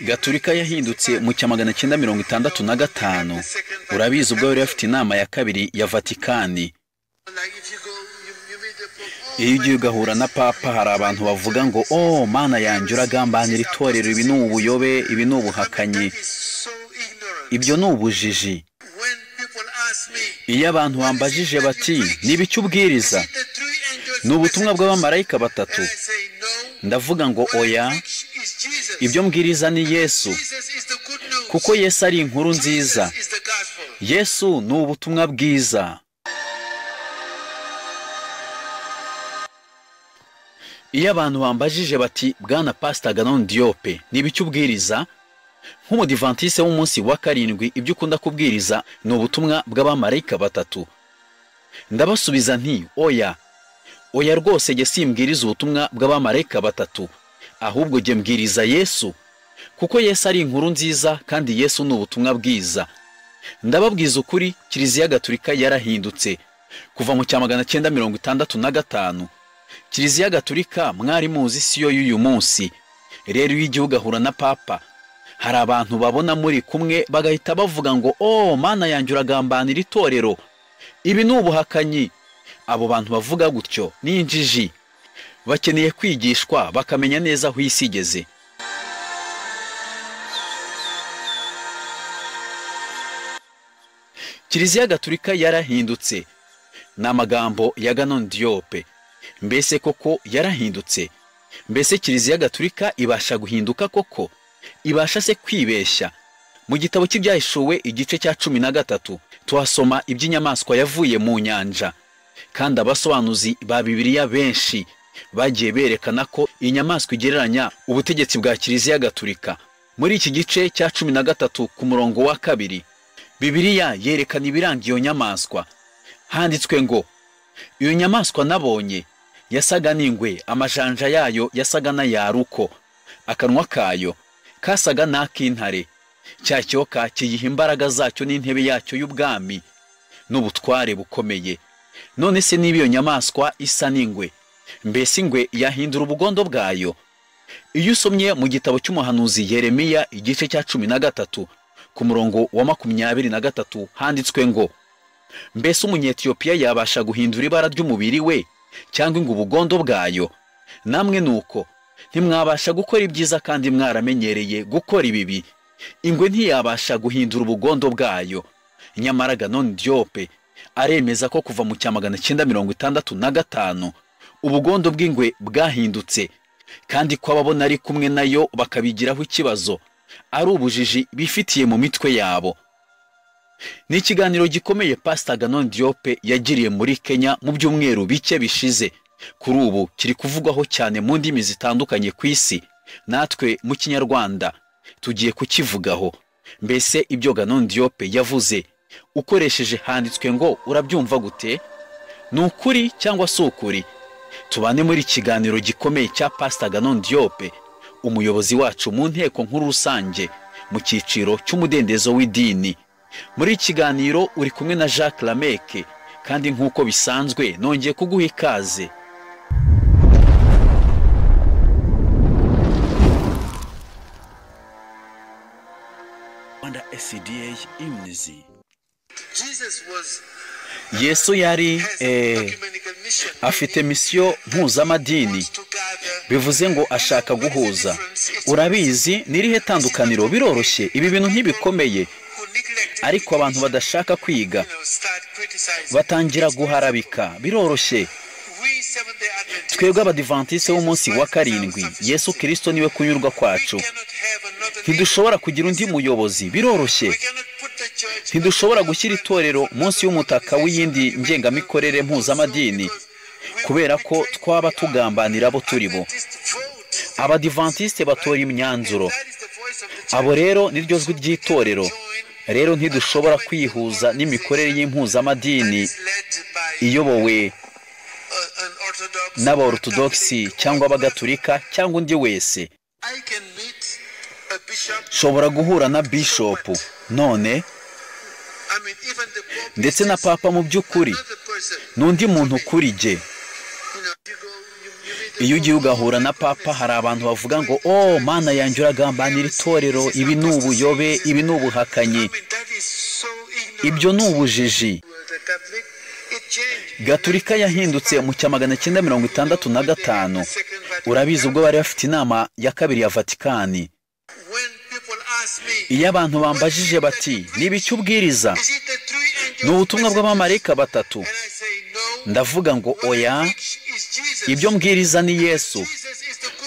gatulika yahindutse mu cya magana cyenda mirongo itandatu na gatanu urabizi ubwo yari afite inama ya kabiri ya vatikani iyo ugiye ugahura na papa hari abantu bavuga ngo oh mana yanjye uragambanira itorero ibi ni ubuyobe ibi ni ubuhakanyi ibyo ni ubujiji iyo abantu bambajije bati niba icyo ubwiriza ni ubutumwa bw'abamarayika batatu ndavuga ngo oya ibyo mbwiriza ni yesu kuko yesu ari inkuru nziza yesu ni ubutumwa bwiza iyo abantu bambajije bati bwana pasita ganon diyope niba icyo ubwiriza nk'umudivantise w'umunsi wa karindwi ibyo ukunda kubwiriza ni ubutumwa bw'abamarayika batatu ndabasubiza nti oya oya rwose jye simbwiriza ubutumwa bw'abamarayika batatu ahubwo jye mbwiriza yesu kuko yesu ari inkuru nziza kandi yesu ni ubutumwa bwiza ndababwiza ukuri kiliziya gaturika yarahindutse kuva mu cya magana cyenda mirongo itandatu na gatanu kiliziya gaturika mwari muzi si yo y'uyu munsi rero iyo igihugu ahura na papa hari abantu babona muri kumwe bagahita bavuga ngo oh mana yanjye uragambanira itorero ibi ni ubuhakanyi abo bantu bavuga gutyo ni injiji bakeneye kwigishwa bakamenya neza aho isi igeze kiliziya gaturika yarahindutse ni amagambo ya ganon diyope mbese koko yarahindutse mbese kiliziya gaturika ibasha guhinduka koko ibasha se kwibeshya mu gitabo cy'ibyahishuwe igice cya cumi na gatatu tuhasoma iby'inyamaswa yavuye mu nyanja kandi abasobanuzi ba bibiliya benshi bagiye berekana ko inyamaswa igereranya ubutegetsi bwa kiliziya gaturika muri iki gice cya cumi na gatatu ku murongo wa kabiri bibiliya yerekana ibiranga iyo nyamaswa handitswe ngo iyo nyamaswa nabonye yasaga n'ingwe amajanja yayo yasaga n'ayaruko akanwa kayo kasaga n'ak'intare cya cyoka kiyiha imbaraga zacyo n'intebe yacyo y'ubwami n'ubutware bukomeye none se niba iyo nyamaswa isa n'ingwe mbese ingwe yahindura ubugondo bwayo iyo usomye mu gitabo cy'umuhanuzi yeremiya igice cya cumi na gatatu ku murongo wa makumyabiri na gatatu handitswe ngo mbese umunyetiyopiya yabasha guhindura ibara ry'umubiri we cyangwa ingo ubugondo bwayo namwe ni uko ntimwabasha gukora ibyiza kandi mwaramenyereye gukora ibibi ingwe ntiyabasha guhindura ubugondo bwayo nyamara ganoni diyope aremeza ko kuva mu cya magana cyenda mirongo itandatu na gatanu ubugondo bw'ingwe bwahindutse kandi ko ababona ari kumwe nayo bakabigiraho ikibazo ari ubujiji bifitiye mu mitwe yabo ni ikiganiro gikomeye pasita ganon diyope yagiriye muri kenya mu byumweru bike bishize kuri ubu kiri kuvugwaho cyane mu ndimi zitandukanye ku isi natwe mu kinyarwanda tugiye kukivugaho mbese ibyo ganon diyope yavuze ukoresheje handitswe ngo urabyumva gute ni ukuri cyangwa si ukuri tubane muri ikiganiro gikomeye cya pasita ganon diyope umuyobozi wacu mu nteko nkuru rusange mu cyiciro cy'umudendezo w'idini muri ikiganiro uri kumwe na jacques lameke kandi nk'uko bisanzwe nongeye kuguha ikaze yesu yari eh, afite misiyo mpuzamadini bivuze ngo ashaka guhuza urabizi n'irihe tandukaniro biroroshye ibi bintu ntibikomeye ariko abantu badashaka kwiga batangira guharabika biroroshye twebwe abadivantise w'umunsi wa karindwi yesu kirisito niwe kunyurwa kwacu ntidushobora kugira undi muyobozi biroroshye ntidushobora gushyira itorero munsi y'umutaka w'iyindi ngengamikorere mpuzamadini kubera ko twaba tugambanira abo turi bo abadivantiste batora imyanzuro abo rero niryo jwi ry'itorero rero ntidushobora kwihuza n'imikorere y'impuzamadini iyobowe n'aborotodogisi cyangwa abagatulika cyangwa undi wese nshobora guhura na bishopu none ndetse na papa mu by'ukuri n'undi muntu ukuri jye iyo ugiye ugahura na papa hari abantu bavuga ngo oh mana yanjye uragambanira itorero ibi ni ubuyobe ibi ni ubuhakanyi ibyo ni ubujiji gaturika yahindutse mu cya magana cyenda mirongo itandatu na gatanu urabizi ubwo bari bafite inama ya kabiri ya vatikani iyo abantu bambajije bati niba icyo ubwiriza ni ubutumwa bw'abamarayika batatu ndavuga ngo oya ibyo mbwiriza ni yesu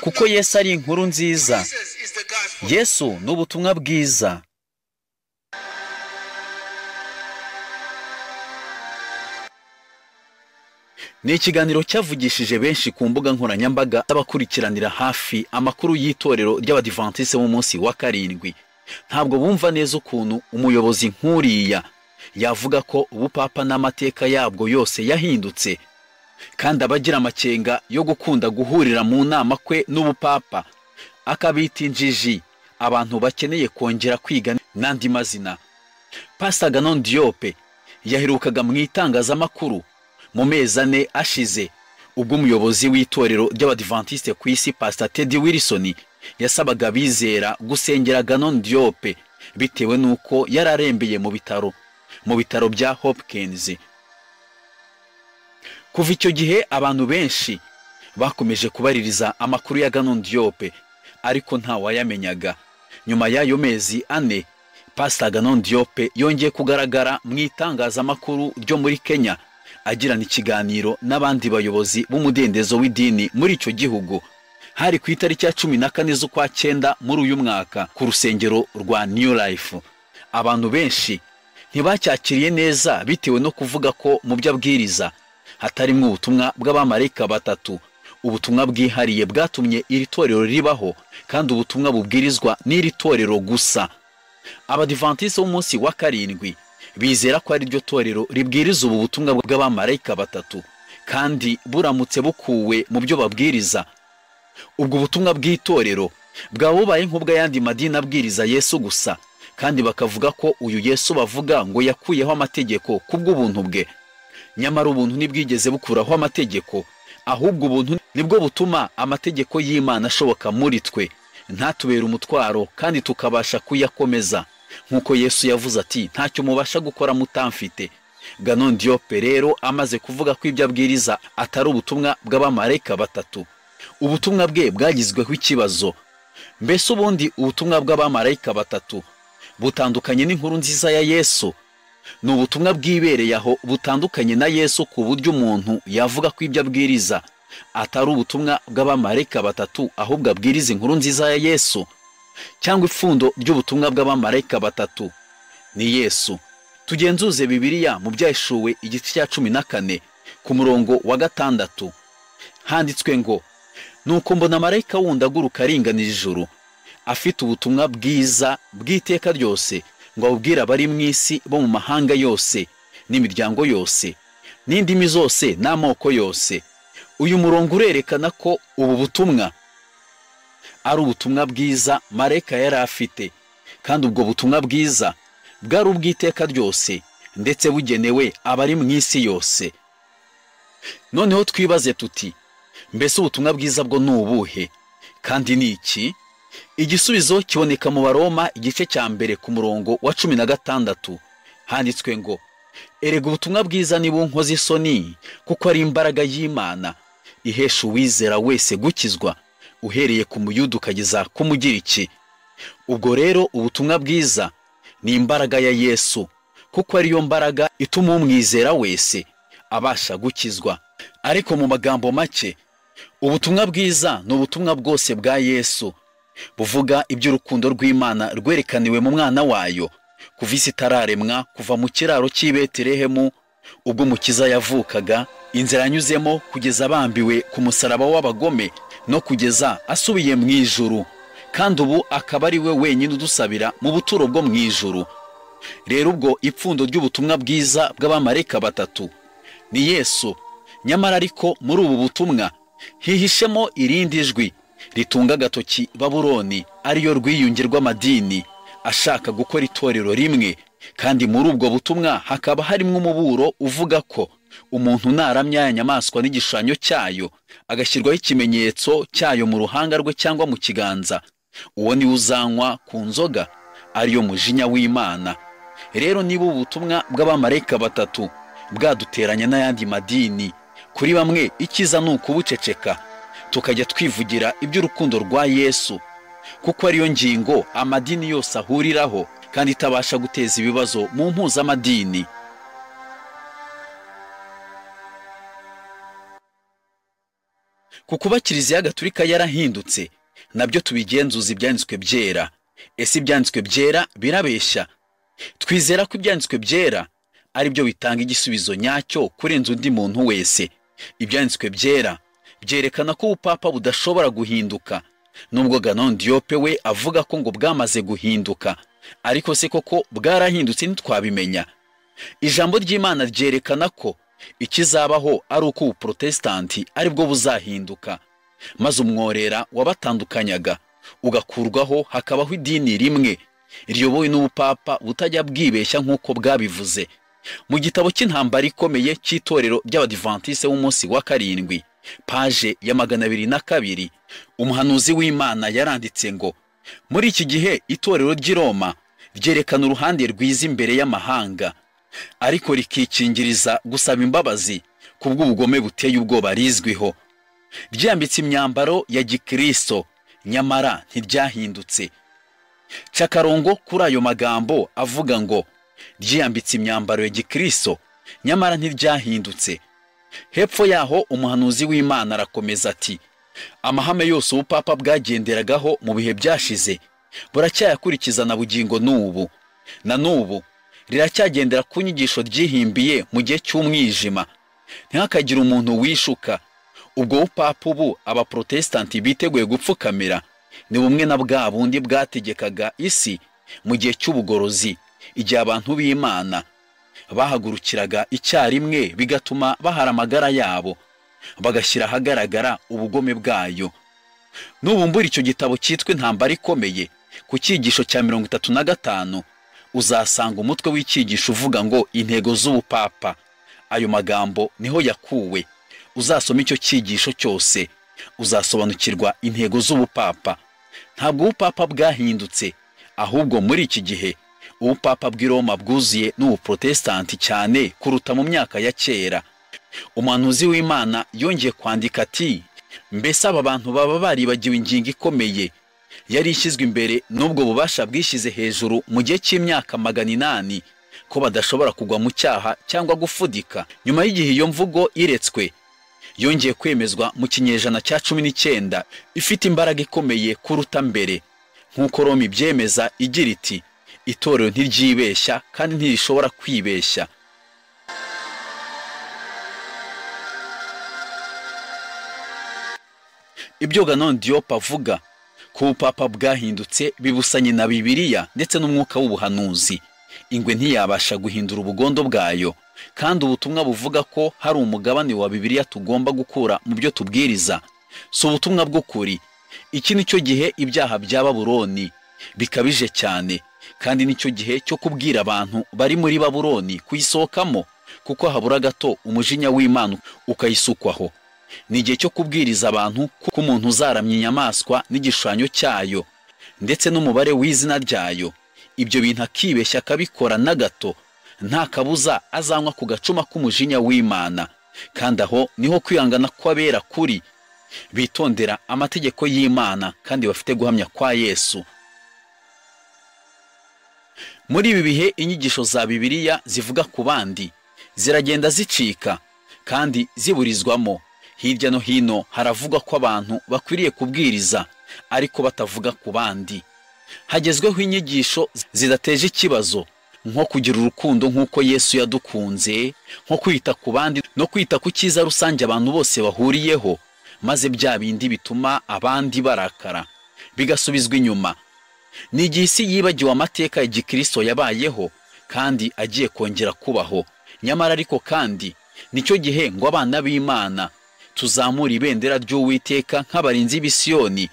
kuko yesu ari inkuru nziza yesu ni ubutumwa bwiza ni ikiganiro cyavugishije benshi ku mbuga nkoranyambaga z'abakurikiranira hafi amakuru y'itorero ry'abadivantise mu munsi wa karindwi ntabwo bumva neza ukuntu umuyobozi nk'uriya yavuga ko ubupapa n'amateka yabwo yose yahindutse kandi abagira amakenga yo gukunda guhurira mu nama kwe n'ubupapa akabita injiji abantu bakeneye kongera kwiga n'andi mazina pasita ganon diyope yaherukaga mu itangazamakuru mu mezi ane ashize ubwo umuyobozi w'itorero ry'abadivantiste ku isi pasita tedi wilisoni yasabaga abizera gusengera ganon diyope bitewe n'uko yari arembeye mu bitaro mu bitaro bya hopkins kuva icyo gihe abantu benshi bakomeje kubaririza amakuru ya ganon diyope ariko ntawayamenyaga nyuma y'ayo mezi ane pasita ganon diyope yongeye kugaragara mu itangazamakuru ryo muri kenya agirana ikiganiro n'abandi bayobozi b'umudendezo w'idini muri icyo gihugu hari ku itariki ya cumi na kane z'ukwa cyenda muri uyu mwaka ku rusengero rwa new life abantu benshi ntibacyakiriye neza bitewe no kuvuga ko mu byo abwiriza hatarimo ubutumwa bw'abamarayika batatu ubutumwa bwihariye bwatumye iri torero ribaho kandi ubutumwa bubwirizwa n'iri torero gusa abadivantisi b'umunsi wa karindwi bizera ko ari ryo torero ribwiriza ubu butumwa bw'abamarayika batatu kandi buramutse bukuwe mu byo babwiriza ubwo butumwa bw'itorero bwaba bubaye nk'ubw'ayandi madini abwiriza yesu gusa kandi bakavuga ko uyu yesu bavuga ngo yakuyeho amategeko kubw'ubuntu bwe nyamara ubuntu ntibwigeze bukuraho amategeko ahubwo ubuntu nibwo butuma amategeko y'imana ashoboka muri twe ntatubere umutwaro kandi tukabasha kuyakomeza nk'uko yesu yavuze ati ntacyo mubasha gukora mutamfite ganon diyope rero amaze kuvuga ko ibyo abwiriza atari ubutumwa bw'abamarayika batatu ubutumwa bwe bwagizweho ikibazo mbese ubundi ubutumwa bw'abamarayika batatu butandukanye n'inkuru nziza ya yesu ni ubutumwa bwibereye aho butandukanye na yesu ku buryo umuntu yavuga ko ibyo abwiriza atari ubutumwa bw'abamarayika batatu ahubwo abwiriza inkuru nziza ya yesu cyangwa ipfundo ry'ubutumwa bw'abamarayika batatu ni yesu tugenzuze bibiliya mu byahishuwe igice cya cumi na kane ku murongo wa gatandatu handitswe ngo nuko mbona marayika wundi aguruka aringanira ijuru afite ubutumwa bwiza bw'iteka ryose ngo abubwire abari mu isi bo mu mahanga yose n'imiryango yose n'indimi zose n'amoko yose uyu murongo urerekana ko ubu butumwa ari ubutumwa bwiza marayika yari afite kandi ubwo butumwa bwiza bwari ubw'iteka ryose ndetse bugenewe abari mu isi yose noneho twibaze tuti mbese ubutumwa bwiza bwo ni ubuhe kandi ni iki igisubizo kiboneka mu baroma igice cya mbere ku murongo wa cumi na gatandatu handitswe ngo erega ubutumwa bwiza ni bunkoze isoni kuko ari imbaraga y'imana ihesha uwizera wese gukizwa uhereye ku muyuda ukageza ku mugiriki ubwo rero ubutumwa bwiza ni imbaraga ya yesu kuko ariyo mbaraga ituma umwizera wese abasha gukizwa ariko mu magambo make ubutumwa bwiza ni ubutumwa bwose bwa yesu buvuga iby'urukundo rw'imana rwerekaniwe mu mwana wayo kuva isi itararemwa kuva mu kiraro cy'i betelehemu ubwo umukiza yavukaga inzira yanyuzemo kugeza abambiwe ku musaraba w'abagome no kugeza asubiye mu ijuru kandi ubu akaba ari we wenyine udusabira mu buturo bwo mu ijuru rero ubwo ipfundo ry'ubutumwa bwiza bw'abamarayika batatu ni yesu nyamara ariko muri ubu butumwa hihishemo irindi jwi ritunga agatoki baburoni ariyo rwiyunge rw'amadini ashaka gukora itorero rimwe kandi muri ubwo butumwa hakaba harimo umuburo uvuga ko umuntu naramya ya nyamaswa n'igishushanyo cyayo agashyirwaho ikimenyetso cyayo mu ruhanga rwe cyangwa mu kiganza uwo niwe uzanywa ku nzoga ariyo mujinya w'imana rero niba ubu butumwa bw'abamarayika batatu bwaduteranya n'ayandi madini kuri bamwe icyiza ni ukubuceceka tukajya twivugira iby'urukundo rwa yesu kuko ariyo ngingo amadini yose ahuriraho kandi itabasha guteza ibibazo mu mpuzamadini ku kuba kiliziya gatulika yarahindutse nabyo tubigenzuza ibyanditswe byera ese ibyanditswe byera birabeshya twizera ko ibyanditswe byera ari byo bitanga igisubizo nyacyo kurenza undi muntu wese ibyanditswe byera byerekana ko ubupapa budashobora guhinduka nubwo ganon diyope we avuga ko ngo bwamaze guhinduka ariko se koko bwarahindutse ntitwabimenya ijambo ry'imana ryerekana ko ikizabaho ari uko ubuporotesitanti ari bwo buzahinduka maze umworera wabatandukanyaga ugakurwaho hakabaho idini rimwe riyobowe n'ubupapa butajya bwibeshya nk'uko bwabivuze mu gitabo cy'intambara ikomeye cy'itorero ry'abadivantise w'umunsi wa karindwi paje ya magana abiri na kabiri umuhanuzi w'imana yaranditse ngo muri iki gihe itorero ry'i roma ryerekana uruhande rwiza imbere y'amahanga ariko rikikingiriza gusaba imbabazi ku bw'ubugome buteye ubwoba rizwiho ryambitse imyambaro ya gikristo nyamara ntiryahindutse cakarongo kuri ayo magambo avuga ngo ryiyambitse imyambaro ya gikristo nyamara ntiryahindutse hepfo yaho umuhanuzi w'imana arakomeza ati amahame yose ubupapa bwagenderagaho mu bihe byashize buracyayakurikiza na bugingo n'ubu na n'ubu riracyagendera ku nyigisho ryihimbiye mu gihe cy'umwijima ntihakagire umuntu wishuka ubwo bupapa ubu abaporotesitanti biteguye gupfukamira ni bumwe na bwa bundi bwategekaga isi mu gihe cy'ubugorozi igihe abantu b'imana bahagurukiraga icyarimwe bigatuma bahara amagara yabo bagashyira ahagaragara ubugome bwayo nubumbura icyo gitabo cyitwa intambara ikomeye ku cyigisho cya mirongo itatu na gatanu uzasanga umutwe w'icyigisho uvuga ngo intego z'ubupapa ayo magambo niho yakuwe uzasoma icyo cyigisho cyose uzasobanukirwa intego z'ubupapa ntabwo ubupapa bwahindutse ahubwo muri iki gihe ubupapa bw'i roma bwuzuye n'ubuporotesitanti cyane kuruta mu myaka ya kera umuhanuzi w'imana yongeye kwandika ati mbese aba bantu baba baribagiwe ingingo ikomeye yari ishyizwe imbere n'ubwo bubasha bwishyize hejuru mu gihe cy'imyaka magana inani ko badashobora kugwa mu cyaha cyangwa gufudika nyuma y'igihe iyo mvugo iretswe yongeye kwemezwa mu kinyejana cya cumi n'icyenda ifite imbaraga ikomeye kuruta mbere nk'uko roma ibyemeza igira iti itorero ntiryibeshya kandi ntirishobora kwibeshya ibyo ganon diyopa avuga ko ubupapa bwahindutse bibusanye na bibiliya ndetse n'umwuka w'ubuhanuzi ingwe ntiyabasha guhindura ubugondo bwayo kandi ubutumwa buvuga ko hari umugabane wa bibiliya tugomba gukura mu byo tubwiriza si ubutumwa bw'ukuri iki ni cyo gihe ibyaha bya baburoni bikabije cyane kandi nicyo gihe cyo kubwira abantu bari muri baburoni kuyisohokamo kuko habura gato umujinya w'imana ukayisukwaho ni igihe cyo kubwiriza abantu kuko umuntu uzaramya inyamaswa n'igishushanyo cyayo ndetse n'umubare w'izina ryayo ibyo bintu akibeshya akabikora na gato nta kabuza azanywa ku gacuma k'umujinya w'imana kandi aho niho kwihangana kw'abera kuri bitondera amategeko y'imana kandi bafite guhamya kwa yesu muri ibi bihe inyigisho za bibiliya zivuga ku bandi ziragenda zicika kandi ziburizwamo hirya no hino haravugwa ko abantu bakwiriye kubwiriza ariko batavuga ku bandi hagezweho inyigisho zidateje ikibazo nko kugira urukundo nk'uko yesu yadukunze nko kwita ku bandi no kwita ku cyiza rusange abantu bose bahuriyeho maze bya bindi bituma abandi barakara bigasubizwa inyuma ni igihe isi yibagiwe amateka ya gikristo yabayeho kandi agiye kongera kubaho nyamara ariko kandi nicyo gihe ngo abana b'imana tuzamura ibendera ry'uwiteka nk'abarinzi b'isiyoni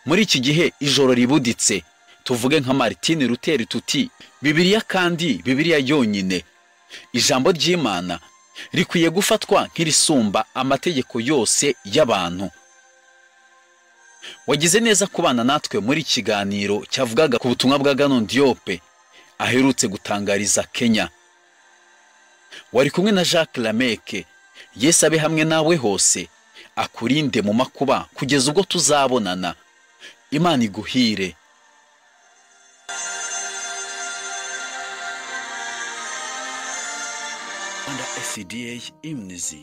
muri iki gihe ijoro ribuditse tuvuge nka martine ruteri tuti bibiliya kandi bibiliya yonyine ijambo ry'imana rikwiye gufatwa nk'irisumba amategeko yose y'abantu wagize neza kubana natwe muri kiganiro cyavugaga ku butumwa bwa Ganon Diop aherutse gutangariza Kenya wari kumwe na Jacques Lameke Yesu abe hamwe nawe hose akurinde mu makuba kugeza ubwo tuzabonana Imana iguhire under SCDA imnizi